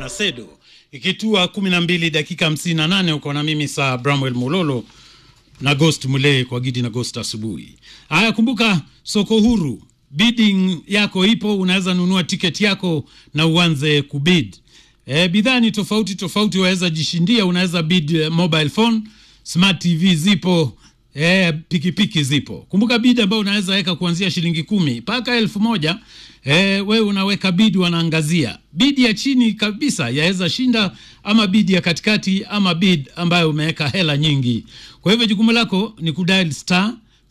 na Sedo ikitua kumi na mbili dakika hamsini na nane uko na mimi saa Bramwell Mulolo na Ghost Mulee kwa Gidi na Ghost asubuhi. Haya, kumbuka soko huru, bidding yako ipo, unaweza nunua tiketi yako na uanze kubid. E, bidhaa ni tofauti tofauti, waweza jishindia. Unaweza bid eh, mobile phone, smart TV zipo E, pikipiki zipo. Kumbuka bid ambayo unaweza weka kuanzia shilingi kumi mpaka elfu moja. E, wewe unaweka bid, wanaangazia bid ya chini kabisa yaweza shinda, ama bid ya katikati, ama bid ambayo umeweka hela nyingi. Kwa hivyo jukumu lako ni kudial star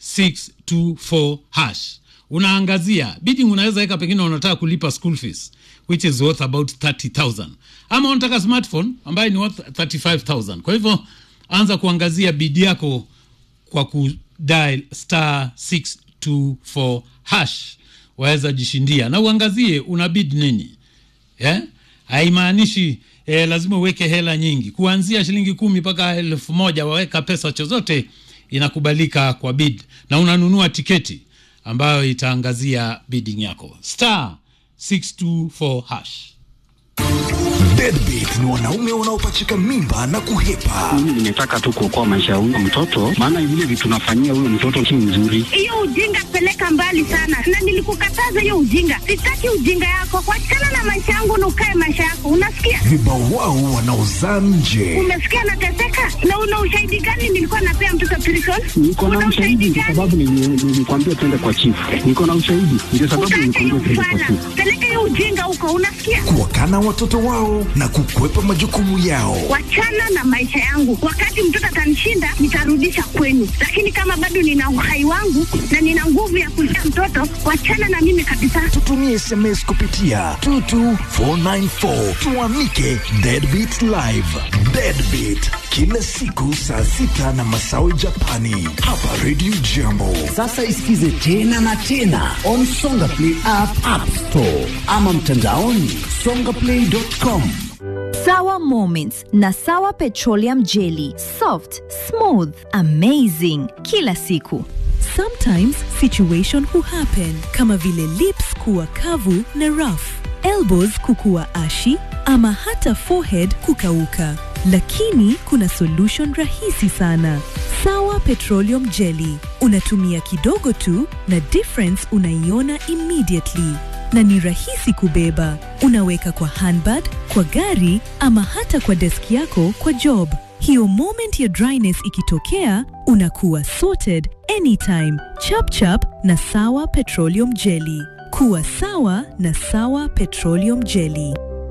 624 hash, unaangazia bidding. Unaweza weka pengine unataka kulipa school fees which is worth about 30000 ama unataka smartphone ambayo ni worth 35000 kwa hivyo anza kuangazia bid yako kwa kudial star 624 hash waweza jishindia na uangazie una bid nini yeah? haimaanishi eh, lazima uweke hela nyingi kuanzia shilingi kumi mpaka elfu moja waweka pesa chochote inakubalika kwa bid na unanunua tiketi ambayo itaangazia bidding yako star 624 hash Deadbeat ni wanaume wanaopachika mimba na kuhepa. Mimi nimetaka tu kuokoa maisha ya huyo mtoto, maana vile vitu nafanyia huyo mtoto si nzuri. hiyo ujinga peleka mbali sana, na nilikukataza hiyo ujinga. Sitaki ujinga yako, kuachana na maisha yangu na ukae maisha yako, unasikia? Vibawao wanaozaa nje. Umesikia nateseka, na una ushahidi gani? Nilikuwa napea mtoto prison. Niko na Una ushahidi kwa gani? sababu nili- nilikwambia twende kwa chifu. Niko na ushahidi ndio sababu Utaacha hiyo nilikwambia twende kwa ufala, chifu. peleka hiyo ujinga huko, unasikia? Kuwakana watoto wao na kukwepa majukumu yao. Wachana na maisha yangu. Wakati mtoto atanishinda, nitarudisha kwenu, lakini kama bado nina uhai wangu na nina nguvu ya kulea mtoto, wachana na mimi kabisa. Tutumie SMS kupitia 22494 tuamike Deadbeat Live. Deadbeat kila siku saa sita na masawi Japani hapa Radio Jambo. Sasa isikize tena na tena on Songa Play app, app store ama mtandaoni songaplay.com. Sawa Moments na Sawa Petroleum Jelly. Soft, smooth, amazing. Kila siku. Sometimes situation huhappen kama vile lips kuwa kavu na rough, elbows kukuwa ashi ama hata forehead kukauka. Lakini kuna solution rahisi sana. Sawa Petroleum Jelly. Unatumia kidogo tu na difference unaiona immediately na ni rahisi kubeba. Unaweka kwa handbag, kwa gari ama hata kwa deski yako kwa job. Hiyo moment ya dryness ikitokea, unakuwa sorted anytime. Chap chap na Sawa Petroleum Jelly. Kuwa sawa na Sawa Petroleum Jelly.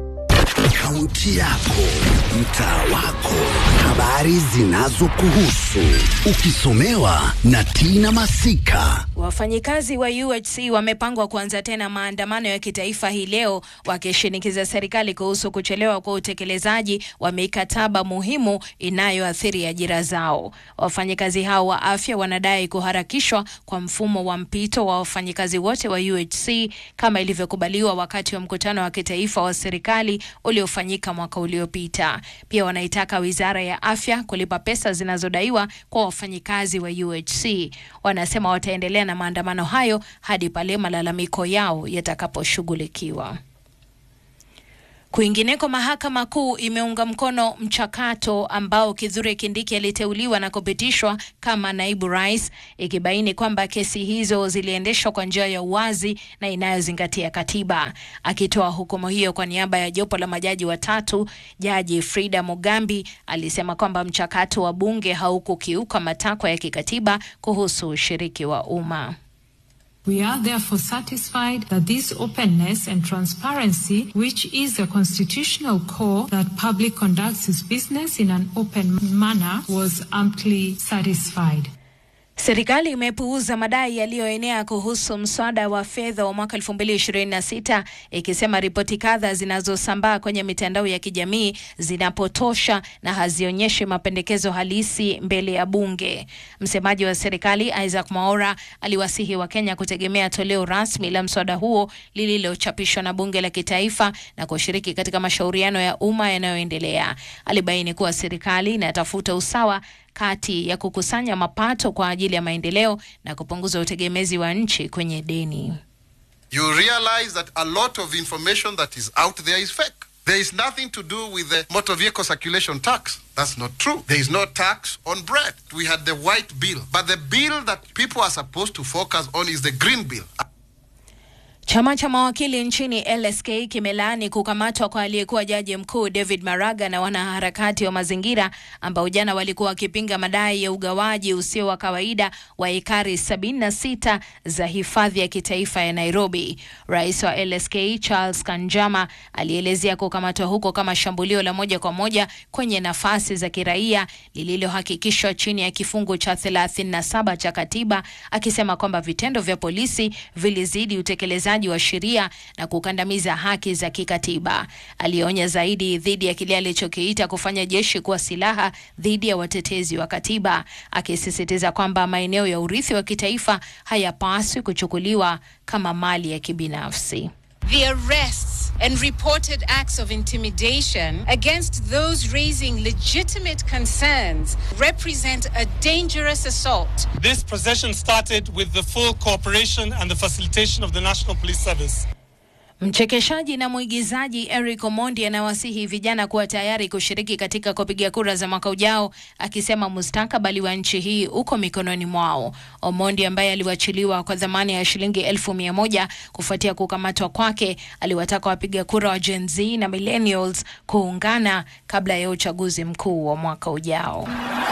Kaunti yako, mtaa wako, habari zinazokuhusu, ukisomewa na Tina Masika. Wafanyikazi wa UHC wamepangwa kuanza tena maandamano ya kitaifa hii leo wakishinikiza serikali kuhusu kuchelewa kwa utekelezaji wa mikataba muhimu inayoathiri ajira zao. Wafanyikazi hao wa afya wanadai kuharakishwa kwa mfumo wa mpito wa wafanyikazi wote wa UHC kama ilivyokubaliwa wakati wa mkutano wa kitaifa wa serikali uliofanyika mwaka uliopita. Pia wanaitaka Wizara ya Afya kulipa pesa zinazodaiwa kwa wafanyikazi wa UHC. Wanasema wataendelea na maandamano hayo hadi pale malalamiko yao yatakaposhughulikiwa. Kwingineko, mahakama kuu imeunga mkono mchakato ambao Kithure Kindiki aliteuliwa na kupitishwa kama naibu rais, ikibaini kwamba kesi hizo ziliendeshwa kwa njia ya uwazi na inayozingatia katiba. Akitoa hukumu hiyo kwa niaba ya jopo la majaji watatu, jaji Frida Mugambi alisema kwamba mchakato wa bunge haukukiuka matakwa ya kikatiba kuhusu ushiriki wa umma. We are therefore satisfied that this openness and transparency, which is the constitutional core that public conducts its business in an open manner, was amply satisfied. Serikali imepuuza madai yaliyoenea kuhusu mswada wa fedha wa mwaka 2026 ikisema ripoti kadha zinazosambaa kwenye mitandao ya kijamii zinapotosha na hazionyeshi mapendekezo halisi mbele ya bunge. Msemaji wa serikali Isaac Mwaora aliwasihi Wakenya kutegemea toleo rasmi la mswada huo lililochapishwa na bunge la kitaifa na kushiriki katika mashauriano ya umma yanayoendelea. Alibaini kuwa serikali inatafuta usawa kati ya kukusanya mapato kwa ajili ya maendeleo na kupunguza utegemezi wa nchi kwenye deni. you realize that a lot of information that is out there is fake. There is nothing to do with the motor vehicle circulation tax. That's not true. There is no tax on bread. We had the white bill. But the bill that people are supposed to focus on is the green bill. Chama cha mawakili nchini LSK kimelaani kukamatwa kwa aliyekuwa jaji mkuu David Maraga na wanaharakati wa mazingira ambao jana walikuwa wakipinga madai ya ugawaji usio wa kawaida wa ekari 76 za hifadhi ya kitaifa ya Nairobi. Rais wa LSK Charles Kanjama alielezea kukamatwa huko kama shambulio la moja kwa moja kwenye nafasi za kiraia lililohakikishwa chini ya kifungu cha 37 cha katiba, akisema kwamba vitendo vya polisi vilizidi utekelezaji wa sheria na kukandamiza haki za kikatiba. Alionya zaidi dhidi ya kile alichokiita kufanya jeshi kuwa silaha dhidi ya watetezi wa katiba, akisisitiza kwamba maeneo ya urithi wa kitaifa hayapaswi kuchukuliwa kama mali ya kibinafsi. The arrests and reported acts of intimidation against those raising legitimate concerns represent a dangerous assault. This procession started with the full cooperation and the facilitation of the National Police Service. Mchekeshaji na mwigizaji Eric Omondi anawasihi vijana kuwa tayari kushiriki katika kupiga kura za mwaka ujao, akisema mustakabali wa nchi hii uko mikononi mwao. Omondi ambaye aliwachiliwa kwa dhamana ya shilingi elfu mia moja kufuatia kukamatwa kwake, aliwataka wapiga kura wa Gen Z na millennials kuungana kabla ya uchaguzi mkuu wa mwaka ujao.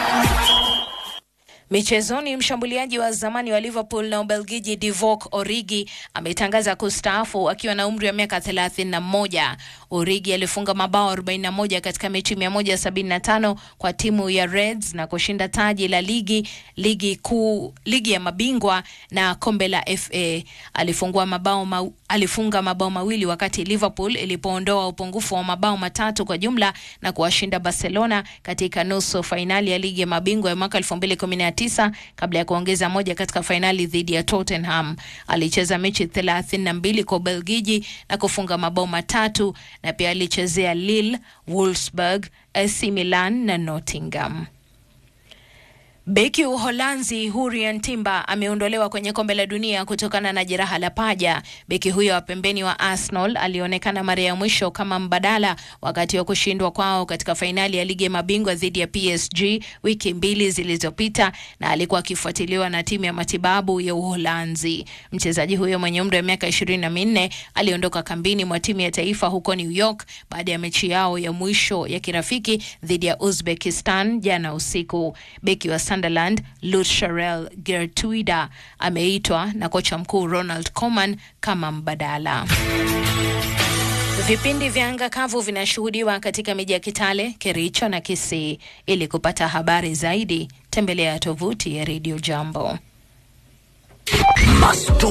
Michezoni, mshambuliaji wa zamani wa Liverpool na Ubelgiji Divock Origi ametangaza kustaafu akiwa na umri wa miaka 31. Origi alifunga mabao 41 katika mechi 175 kwa timu ya Reds na kushinda taji la ligi, ligi kuu, ligi ya mabingwa na kombe la FA. Alifungua mabao ma, alifunga mabao mawili wakati Liverpool ilipoondoa upungufu wa mabao matatu kwa jumla na kuwashinda Barcelona katika nusu fainali ya ligi ya mabingwa ya mwaka 2019 kabla ya kuongeza moja katika fainali dhidi ya Tottenham. Alicheza mechi 32 kwa Ubelgiji na kufunga mabao matatu na pia alichezea Lille, Wolfsburg, AC Milan na Nottingham. Beki Uholanzi Hurrien Timber ameondolewa kwenye kombe la dunia kutokana na jeraha la paja. Beki huyo wa pembeni wa Arsenal alionekana mara ya mwisho kama mbadala wakati wa kushindwa kwao katika fainali ya ligi ya mabingwa dhidi ya PSG wiki mbili zilizopita, na alikuwa akifuatiliwa na timu ya matibabu ya Uholanzi. Mchezaji huyo mwenye umri wa miaka ishirini na minne aliondoka kambini mwa timu ya taifa huko New York baada ya mechi yao ya mwisho ya kirafiki dhidi ya Uzbekistan jana usiku. Beki wa Sunderland Lutsharel Gertruida ameitwa na kocha mkuu Ronald Koeman kama mbadala. Vipindi vya anga kavu vinashuhudiwa katika miji ya Kitale, Kericho na Kisii. Ili kupata habari zaidi, tembelea tovuti ya Radio Jambo. Masto